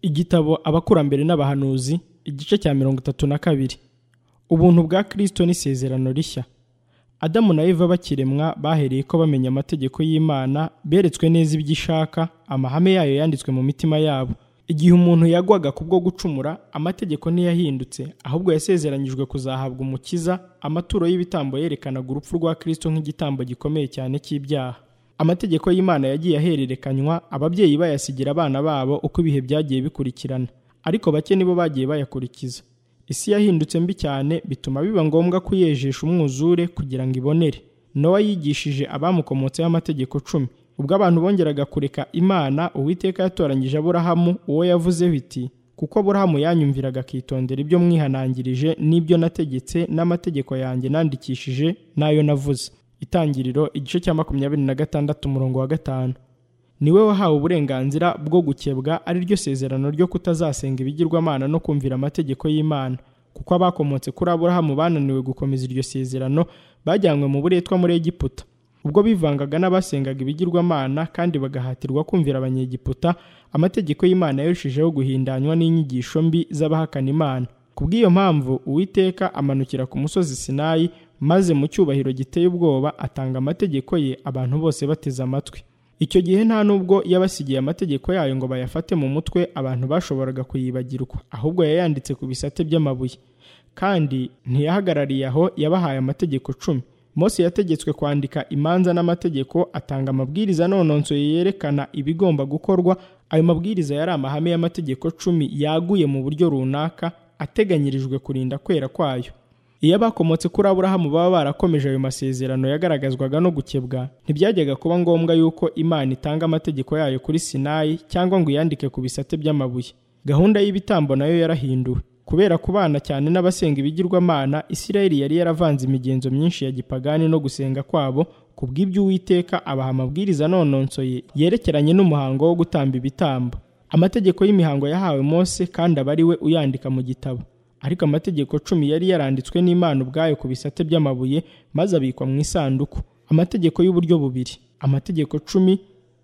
igitabo abakurambere n'abahanuzi igice cya mirongo itatu na kabiri ubuntu bwa kirisito n'isezerano rishya adamu na eva bakiremwa bahereye ko bamenya amategeko y'imana beretswe neza ibyo ishaka amahame yayo yanditswe mu mitima yabo igihe umuntu yagwaga kubwo gucumura amategeko ntiyahindutse ahubwo yasezeranyijwe kuzahabwa umukiza amaturo y'ibitambo yerekanaga urupfu rwa kirisito nk'igitambo gikomeye cyane cy'ibyaha amategeko y'imana yagiye ahererekanywa ababyeyi bayasigira abana babo uko ibihe byagiye bikurikirana ariko bake nibo bagiye bayakurikiza isi yahindutse mbi cyane bituma biba ngombwa kuyejesha umwuzure kugira ngo ibonere nowa yigishije abamukomotseho amategeko cumi ubwo abantu bongeraga kureka imana uwiteka yatoranyije aburahamu uwo yavuzeho iti kuko aburahamu yanyumviraga akitondera ibyo mwihanangirije n'ibyo nategetse n'amategeko yanjye nandikishije n'ayo navuze itangiriro igice cya makumyabiri na gatandatu umurongo wa gatanu niwe wahawe uburenganzira bwo gukebwa ari ryo sezerano ryo kutazasenga ibigirwamana no kumvira amategeko y'imana kuko abakomotse kuri aburahamu bananiwe gukomeza iryo sezerano bajyanywe mu buretwa muri egiputa ubwo bivangaga n'abasengaga ibigirwamana kandi bagahatirwa kumvira abanyegiputa amategeko y'imana yarushijeho guhindanywa n'inyigisho mbi z'abahakana imana kubw'iyo mpamvu uwiteka amanukira ku musozi sinayi maze mu cyubahiro giteye ubwoba atanga amategeko ye abantu bose bateze amatwi icyo gihe nta nubwo yabasigiye amategeko yayo ngo bayafate mu mutwe abantu bashoboraga kuyibagirwa ahubwo yayanditse ku bisate by'amabuye kandi ntiyahagarariye aho yabahaye amategeko cumi Mose yategetswe kwandika imanza n'amategeko atanga amabwiriza anononsoye yerekana ibigomba gukorwa ayo mabwiriza yari amahame y'amategeko cumi yaguye mu buryo runaka ateganyirijwe kurinda kwera kwayo iyo abakomotse kuri aburahamu baba barakomeje ayo masezerano yagaragazwaga no gukebwa ntibyajyaga kuba ngombwa yuko imana itanga amategeko yayo kuri sinayi cyangwa ngo iyandike ku bisate by'amabuye gahunda y'ibitambo nayo yarahinduwe kubera kubana cyane n'abasenga ibigirwamana isirayeli yari yaravanze imigenzo myinshi ya gipagani no gusenga kwabo ku bw'ibyo uwiteka abaha amabwiriza anononsoye yerekeranye n'umuhango wo gutamba ibitambo amategeko y'imihango yahawe mose kandi aba ari we uyandika mu gitabo ariko amategeko cumi yari yaranditswe n'imana ubwayo ku bisate by'amabuye maze abikwa mu isanduku amategeko y'uburyo bubiri amategeko cumi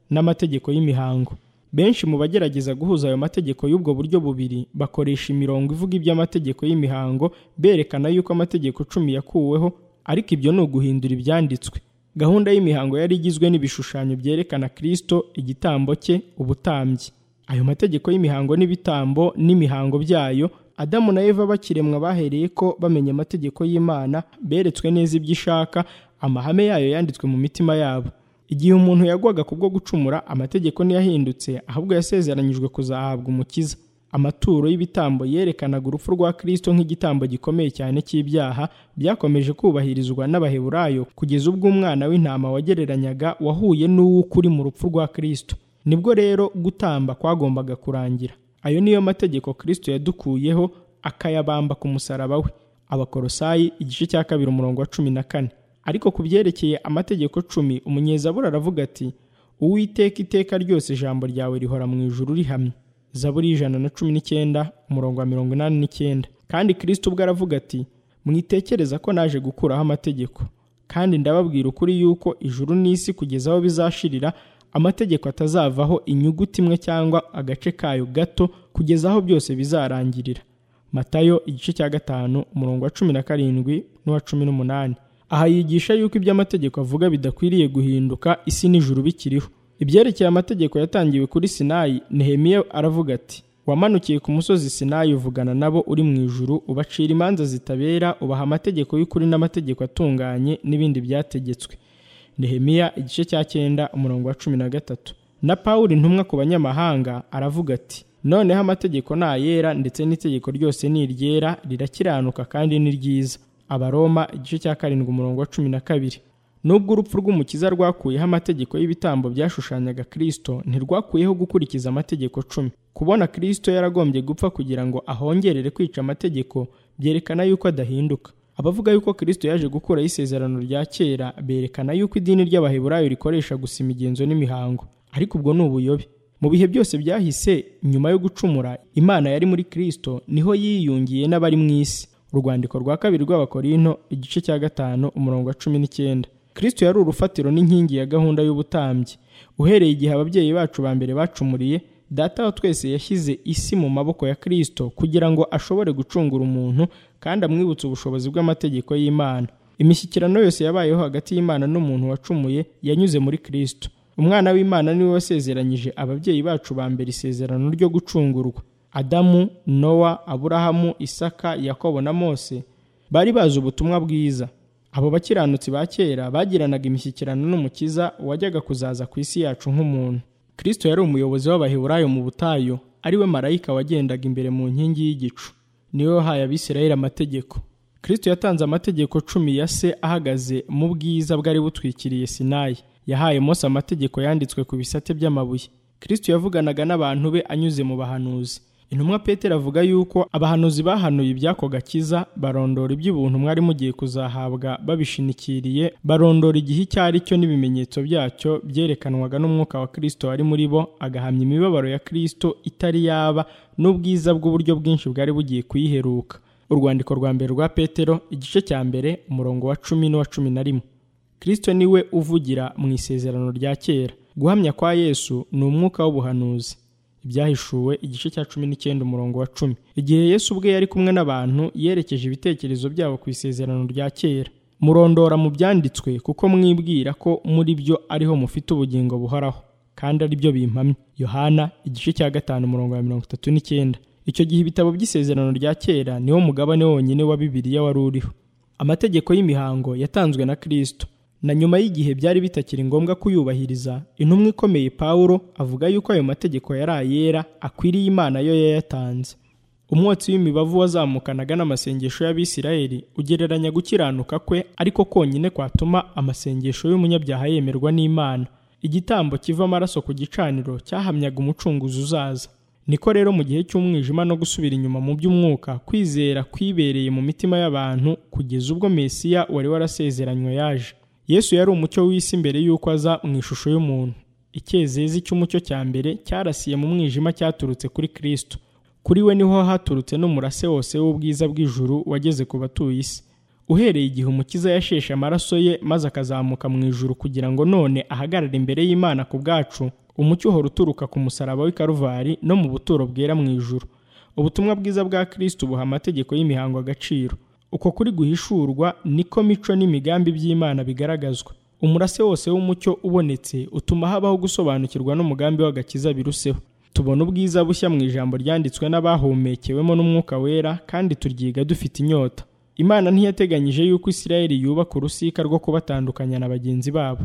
n'amategeko y'imihango benshi mu bagerageza guhuza ayo mategeko y'ubwo buryo bubiri bakoresha imirongo ivuga iby'amategeko y'imihango berekana yuko amategeko cumi yakuweho ariko ibyo ni uguhindura ibyanditswe gahunda y'imihango yari igizwe n'ibishushanyo byerekana kirisito igitambo cye ubutambyi ayo mategeko y'imihango n'ibitambo n'imihango byayo adamu na eva bakiremwa bahereye ko bamenya amategeko y'imana beretswe neza ibyo ishaka amahame yayo yanditswe mu mitima yabo igihe umuntu yagwaga kubwo gucumura amategeko ntiyahindutse ahubwo yasezeranyijwe kuzahabwa umukiza amaturo y'ibitambo yerekanaga urupfu rwa kirisito nk'igitambo gikomeye cyane cy'ibyaha byakomeje kubahirizwa n'abaheburayo kugeza ubwo umwana w'intama wagereranyaga wahuye n'uwo ukuri mu rupfu rwa kirisito nibwo rero gutamba kwagombaga kurangira ayo niyo mategeko kirisito yadukuyeho akayabamba ku musaraba we abakorosayi igice cya kabiri umurongo wa cumi na kane ariko ku byerekeye amategeko cumi umunyezabura aravuga ati uwiteka iteka ryose ijambo ryawe rihora mu ijuru rihamye zaburi ijana na cumi n'icyenda umurongo wa mirongo inani n'icyenda kandi kirisito ubwo aravuga ati mwitekereza ko naje gukuraho amategeko kandi ndababwira ukuri yuko ijuru n'isi kugeza aho bizashirira amategeko atazavaho inyuguti imwe cyangwa agace kayo gato kugeza aho byose bizarangirira matayo igice cya gatanu umurongo wa cumi na karindwi n'uwa cumi n'umunani aha yigisha yuko iby'amategeko avuga bidakwiriye guhinduka isi n'ijuru bikiriho ibyerekeye amategeko yatangiwe kuri sinayi nehemiya aravuga ati wamanukiye ku musozi sinayi uvugana nabo uri mu ijuru ubacira imanza zitabera ubaha amategeko y'ukuri n'amategeko atunganye n'ibindi byategetswe nehemiya igice cya cyenda umurongo wa cumi na gatatu na paul intumwa ku banyamahanga aravuga ati noneho amategeko ni ayera ndetse n'itegeko ryose ni iryera rirakiranuka kandi ni ryiza abaroma igice cya karindwi umurongo wa cumi na kabiri nubwo urupfu rw'umukiza rwakuyeho amategeko y'ibitambo byashushanyaga kirisito ntirwakuyeho gukurikiza amategeko cumi kubona kirisito yaragombye gupfa kugira ngo ahongerere kwica amategeko byerekana yuko adahinduka abavuga yuko kirisito yaje gukuraho isezerano rya kera berekana yuko idini ry'abaheburayo rikoresha gusa imigenzo n'imihango ariko ubwo ni ubuyobe mu bihe byose byahise nyuma yo gucumura imana yari muri kirisito niho yiyungiye n'abari mu isi urwandiko rwa kabiri rw'abakorino igice cya gatanu umurongo wa cumi n'icyenda kirisito yari urufatiro n'inkingi ya gahunda y'ubutambyi uhereye igihe ababyeyi bacu ba mbere bacumuriye data wa twese yashyize isi mu maboko ya Kristo kugira ngo ashobore gucungura umuntu kandi amwibutse ubushobozi bw'amategeko y'Imana. Imishyikirano yose yabayeho hagati y'Imana n'umuntu wacumuye yanyuze muri Kristo. Umwana w'Imana niwe wasezeranyije ababyeyi bacu ba mbere isezerano ryo gucungurwa. Adamu, Nowa, Aburahamu, Isaka, Yakobo na Mose bari bazi ubutumwa bwiza. Abo bakiranutsi ba kera bagiranaga imishyikirano n'Umukiza wajyaga kuzaza ku isi yacu nk'umuntu. Kristo yari umuyobozi w'Abaheburayo mu butayu, ari we marayika wagendaga imbere mu nkingi y'igicu. Niwe wahaye Abisirayeli amategeko. Kristo yatanze amategeko cumi ya se ahagaze mu bwiza bwari butwikiriye Sinayi. Yahaye Mose amategeko yanditswe ku bisate by'amabuye. Kristo yavuganaga n'abantu be anyuze mu bahanuzi. Intumwa Petero avuga yuko abahanuzi bahanuye ibyako gakiza barondora iby'ubuntu mwari mugiye kuzahabwa babishinikiriye, barondora igihe icyo ari cyo n'ibimenyetso byacyo byerekanwaga n'umwuka wa Kristo wari muri bo, agahamya imibabaro ya Kristo itari yaba n'ubwiza bw'uburyo bwinshi bwari bugiye kuyiheruka. Urwandiko rwa mbere rwa Petero igice cya mbere umurongo wa cumi n'uwa cumi na rimwe. Kristo niwe uvugira mu isezerano rya kera. Guhamya kwa Yesu ni umwuka w'ubuhanuzi ibyahishuwe igice cya cumi n'icyenda umurongo wa cumi igihe yesu ubwe yari kumwe n'abantu yerekeje ibitekerezo byabo ku isezerano rya kera murondora mu byanditswe kuko mwibwira ko muri byo ariho mufite ubugingo buhoraho kandi ari byo bimpamye yohana igice cya gatanu umurongo wa mirongo itatu n'icyenda icyo gihe ibitabo by'isezerano rya kera niwo mugabane wonyine wa bibiliya wari uriho amategeko y'imihango yatanzwe na kirisito na nyuma y'igihe byari bitakiri ngombwa kuyubahiriza intumwa ikomeye Pawulo avuga yuko ayo mategeko yari ayera akwiriye Imana yo yayatanze umwotsi w'imibavu wazamukanaga n'amasengesho y'Abisirayeli ugereranya gukiranuka kwe ariko konyine kwatuma amasengesho y'umunyabyaha yemerwa n'Imana igitambo kiva amaraso ku gicaniro cyahamyaga umucunguzi uzaza niko rero mu gihe cy'umwijima no gusubira inyuma mu by'umwuka kwizera kwibereye mu mitima y'abantu kugeza ubwo Mesiya wari warasezeranywe yaje yesu yari umucyo w'isi mbere y'uko aza mu ishusho y'umuntu icyezezi cy'umucyo cya mbere cyarasiye mu mwijima cyaturutse kuri kirisito kuri we niho haturutse n'umurase wose w'ubwiza bw'ijuru wageze ku batuye isi uhereye igihe umukiza yasheshe amaraso ye maze akazamuka mu ijuru kugira ngo none ahagarare imbere y'imana ku bwacu umucyo uhora uturuka ku musaraba w'i karuvari no mu buturo bwera mu ijuru ubutumwa bwiza bwa kirisito buha amategeko y'imihango agaciro uko kuri guhishurwa niko mico n'imigambi by'Imana bigaragazwa umurase wose w'umucyo ubonetse utuma habaho gusobanukirwa n'umugambi w'agakiza biruseho tubona ubwiza bushya mu ijambo ryanditswe n'abahumekewemo n'umwuka wera kandi turyiga dufite inyota Imana ntiyateganyije yuko Isirayeli yubaka urusika rwo kubatandukanya na bagenzi babo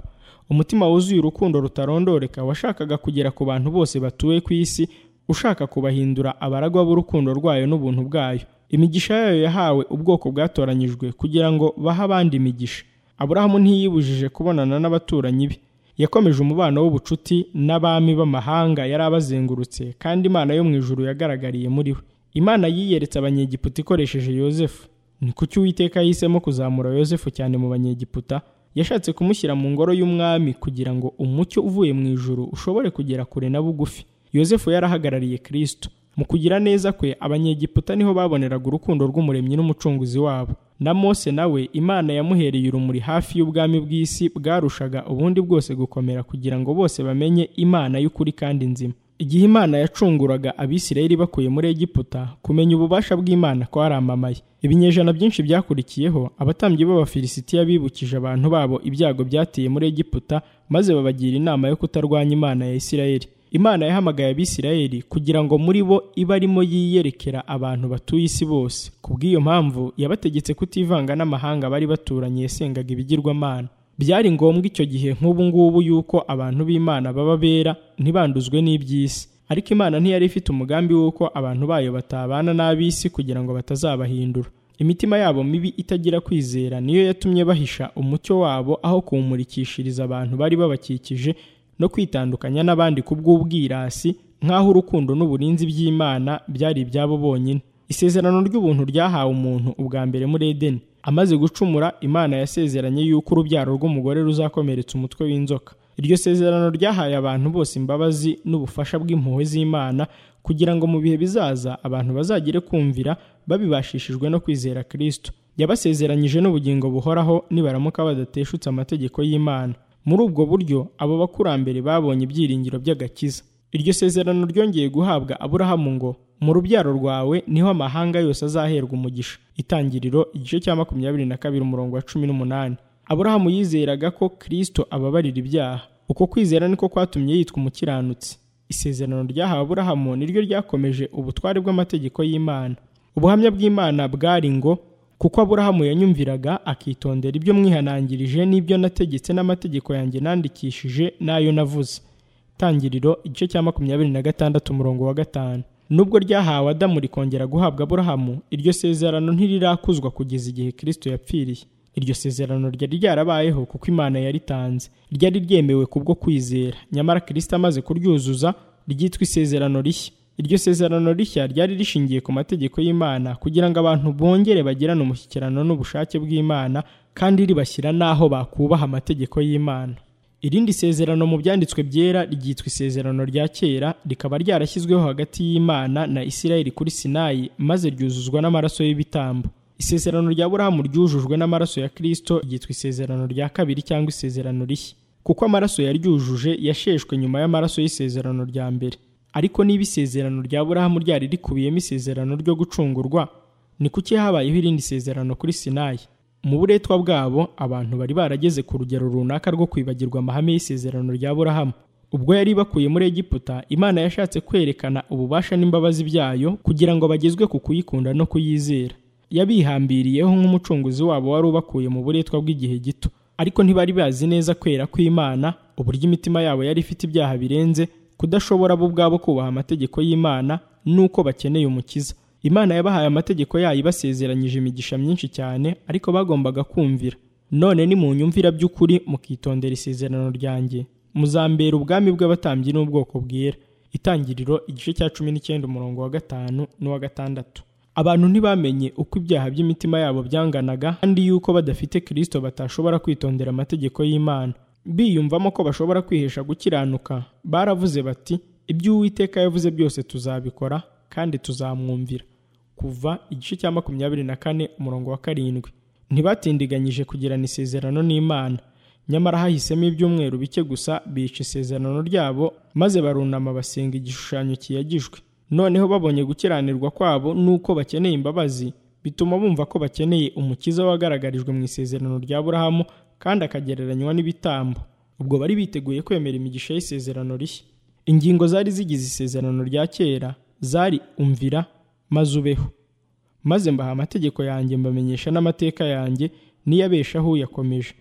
umutima wuzuye urukundo rutarondoreka washakaga kugera ku bantu bose batuye ku isi ushaka kubahindura abaragwa b'urukundo rwayo n'ubuntu bwayo imigisha yayo yahawe ubwoko bwatoranyijwe kugira ngo bahe abandi imigisha aburahamu ntiyibujije kubonana n'abaturanyi be yakomeje umubano w'ubucuti n'abami b'amahanga yari abazengurutse kandi imana yo mu ijuru yagaragariye muri we imana yiyeretse abanyegiputa ikoresheje yosefu ni kuki uwiteka yahisemo kuzamura yosefu cyane mu banyegiputa yashatse kumushyira mu ngoro y'umwami kugira ngo umucyo uvuye mu ijuru ushobore kugera kure na bugufi yosefu yarahagarariye kirisito mu kugira neza kwe abanyegiputa niho baboneraga urukundo rw'umuremyi n'umucunguzi wabo na mose nawe imana yamuhereye urumuri hafi y'ubwami bw'isi bwarushaga ubundi bwose gukomera kugira ngo bose bamenye imana y'ukuri kandi nzima igihe imana yacunguraga abisirayeli bakuye muri egiputa kumenya ububasha bw'imana kwaramamaye ibinyejana byinshi byakurikiyeho abatambyi b'abafilisitiya bibukije abantu babo ibyago byateye muri egiputa maze babagira inama yo kutarwanya imana ya isirayeli imana yahamagaye abisirayeli kugira ngo muri bo ibe arimo yiyerekera abantu batuye isi bose ku bw'iyo mpamvu yabategetse kutivanga n'amahanga bari baturanye yasengaga ibigirwamana byari ngombwa icyo gihe nk'ubu ngubu yuko abantu b'imana baba bera ntibanduzwe n'iby'isi ariko imana ntiyari ifite umugambi w'uko abantu bayo batabana n'ab'isi kugira ngo batazabahindura imitima yabo mibi itagira kwizera niyo yatumye bahisha umucyo wabo aho kuwumurikishiriza abantu bari babakikije no kwitandukanya n'abandi ku bw'ubwirasi nk'aho urukundo n'uburinzi by'Imana byari ibyabo bonyine isezerano ry'ubuntu ryahawe umuntu ubwa mbere muri Edeni amaze gucumura Imana yasezeranye yuko urubyaro rw'umugore ruzakomeretsa umutwe w'inzoka iryo sezerano ryahaye abantu bose imbabazi n'ubufasha bw'impuhwe z'Imana kugira ngo mu bihe bizaza abantu bazagire kumvira babibashishijwe no kwizera Kristo yabasezeranyije n'ubugingo buhoraho nibaramuka badateshutse amategeko y'Imana muri ubwo buryo abo bakurambere babonye ibyiringiro by'agakiza iryo sezerano ryongeye guhabwa aburahamu ngo mu rubyaro rwawe niho amahanga yose azaherwa umugisha itangiriro igice cya makumyabiri na kabiri umurongo wa cumi n'umunani aburahamu yizeraga ko kirisito ababarira ibyaha uko kwizera niko kwatumye yitwa umukiranutsi isezerano ryahawe aburahamu niryo ryakomeje ubutware bw'amategeko y'imana ubuhamya bw'imana bwari ngo kuko aburahamu yanyumviraga akitondera ibyo mwihanangirije n'ibyo nategetse n'amategeko yanjye nandikishije n'ayo navuze tangiriro igice cya makumyabiri na gatandatu umurongo wa gatanu nubwo ryahawe adamu rikongera guhabwa aburahamu iryo sezerano ntirirakuzwa kugeza igihe kirisito yapfiriye iryo sezerano ryari ryarabayeho kuko imana yaritanze ryari ryemewe kubwo kwizera nyamara kirisito amaze kuryuzuza ryitwa isezerano rishya iryo sezerano rishya ryari rishingiye ku mategeko y'imana kugira ngo abantu bongere bagirane umushyikirano n'ubushake bw'imana kandi ribashyira n'aho bakubaha amategeko y'imana irindi sezerano mu byanditswe byera ryitwa isezerano rya kera rikaba ryarashyizweho hagati y'imana na isirayeli kuri sinayi maze ryuzuzwa n'amaraso y'ibitambo isezerano rya burahamu ryujujwe n'amaraso ya kirisito ryitwa isezerano rya kabiri cyangwa isezerano rishya kuko amaraso yaryujuje yasheshwe nyuma y'amaraso y'isezerano rya mbere ariko niba isezerano rya burahamu ryari rikubiyemo isezerano ryo gucungurwa ni kuki habayeho irindi sezerano kuri sinayi mu buretwa bwabo abantu bari barageze ku rugero runaka rwo kwibagirwa amahame y'isezerano rya burahamu ubwo yari bakuye muri egiputa imana yashatse kwerekana ububasha n'imbabazi byayo kugira ngo bagezwe ku kuyikunda no kuyizera yabihambiriyeho nk'umucunguzi wabo wari ubakuye mu buretwa bw'igihe gito ariko ntibari bazi neza kwera kw'imana uburyo imitima yabo yari ifite ibyaha birenze kudashobora bo ubwabo kubaha amategeko y'imana n'uko bakeneye umukiza imana yabahaye amategeko yayo ibasezeranyije imigisha myinshi cyane ariko bagombaga kumvira none nimunyumvira by'ukuri mukitondera isezerano ryanjye muzambera ubwami bw'abatambyi n'ubwoko bwera itangiriro igice cya cumi n'icyenda umurongo wa gatanu n'uwa gatandatu abantu ntibamenye uko ibyaha by'imitima yabo byanganaga kandi yuko badafite kirisito batashobora kwitondera amategeko y'imana biyumvamo ko bashobora kwihesha gukiranuka baravuze bati ibyo uwiteka yavuze byose tuzabikora kandi tuzamwumvira kuva igice cya makumyabiri na kane umurongo wa karindwi ntibatindiganyije kugirana isezerano n'imana nyamara hahisemo ibyumweru bike gusa bica isezerano ryabo maze barunama basenga igishushanyo kiyagijwe noneho babonye gukiranirwa kwabo n'uko bakeneye imbabazi bituma bumva ko bakeneye umukiza wagaragarijwe mu isezerano rya burahamu kandi akagereranywa n'ibitambo ubwo bari biteguye kwemera imigisha y'isezerano rishya ingingo zari zigize isezerano rya kera zari umvira maze ubeho maze mbaha amategeko yanjye mbamenyesha n'amateka yanjye n'iyabeshaho uyakomeje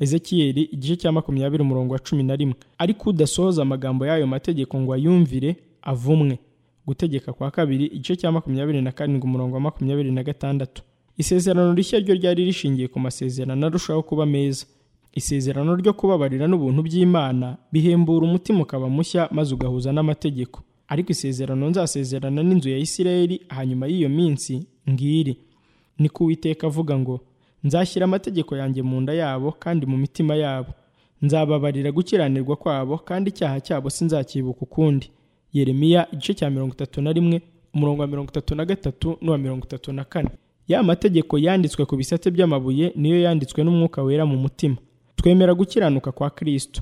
ezekiyeri igice cya makumyabiri umurongo wa cumi na rimwe ariko udasohoza amagambo y'ayo mategeko ngo ayumvire avumwe gutegeka kwa kabiri igice cya makumyabiri na karindwi umurongo wa makumyabiri na gatandatu isezerano rishya ryo ryari rishingiye ku masezerano arushaho kuba meza isezerano ryo kubabarira n'ubuntu by'imana bihembura umutima ukaba mushya maze ugahuza n'amategeko ariko isezerano nzasezerana n'inzu ya isirayeli hanyuma y'iyo minsi ngiri ni kuwiteka avuga ngo nzashyira amategeko yanjye mu nda yabo kandi mu mitima yabo nzababarira gukiranirwa kwabo kandi icyaha cyabo sinzakibuka ukundi Yeremiya igice cya mirongo itatu na rimwe umurongo wa mirongo itatu na gatatu n'uwa mirongo itatu na kane ya mategeko yanditswe ku bisate by'amabuye niyo yanditswe n'umwuka wera mu mutima twemera gukiranuka kwa kirisito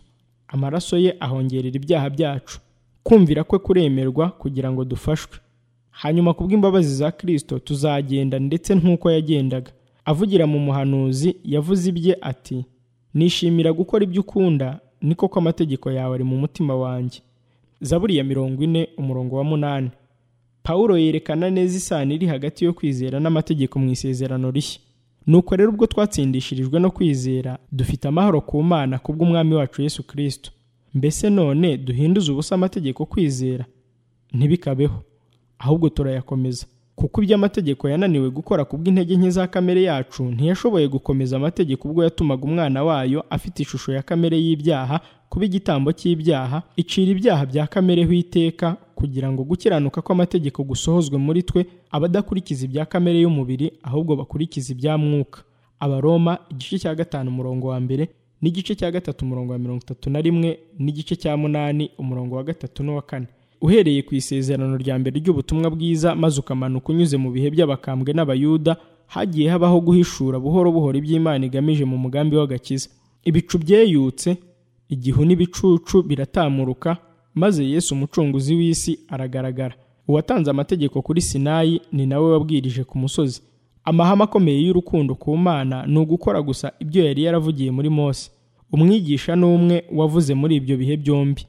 amaraso ye ahongerera ibyaha byacu kumvira kwe kuremerwa kugira ngo dufashwe hanyuma kubw'imbabazi za kirisito tuzagenda ndetse nk'uko yagendaga avugira mu muhanuzi yavuze ibye ati nishimira gukora ibyo ukunda niko ko amategeko yawe ari mu mutima wanjye zaburi ya mirongo ine umurongo wa munani pawulo yerekana neza isano iri hagati yo kwizera n'amategeko mu isezerano rishya nuko rero ubwo twatsindishirijwe no kwizera dufite amahoro ku mana kubw'umwami wacu yesu kirisito mbese none duhinduze ubusa amategeko kwizera ntibikabeho ahubwo turayakomeza kuko ibyo amategeko yananiwe gukora kubw'intege nke za kamere yacu ntiyashoboye gukomeza amategeko ubwo yatumaga umwana wayo afite ishusho ya kamere y'ibyaha kuba igitambo cy'ibyaha icira ibyaha bya kamere iteka kugira ngo gukiranuka kw'amategeko gusohozwe muri twe abadakurikiza ibya kamere y'umubiri ahubwo bakurikiza ibya mwuka abaroma igice cya gatanu umurongo wa mbere n'igice cya gatatu umurongo wa mirongo itatu na rimwe n'igice cya munani umurongo wa gatatu n'uwa kane uhereye ku isezerano rya mbere ry'ubutumwa bwiza maze ukamanuka unyuze mu bihe by'abakambwe n'abayuda hagiye habaho guhishura buhoro buhoro iby'imana igamije mu mugambi w'agakiza ibicu byeyutse igihu n'ibicucu biratamuruka maze yesu umucunguzi w'isi aragaragara uwatanze amategeko kuri sinayi ni nawe wabwirije ku musozi amahame akomeye y'urukundo ku mana ni ugukora gusa ibyo yari yaravugiye muri mose umwigisha n'umwe wavuze muri ibyo bihe byombi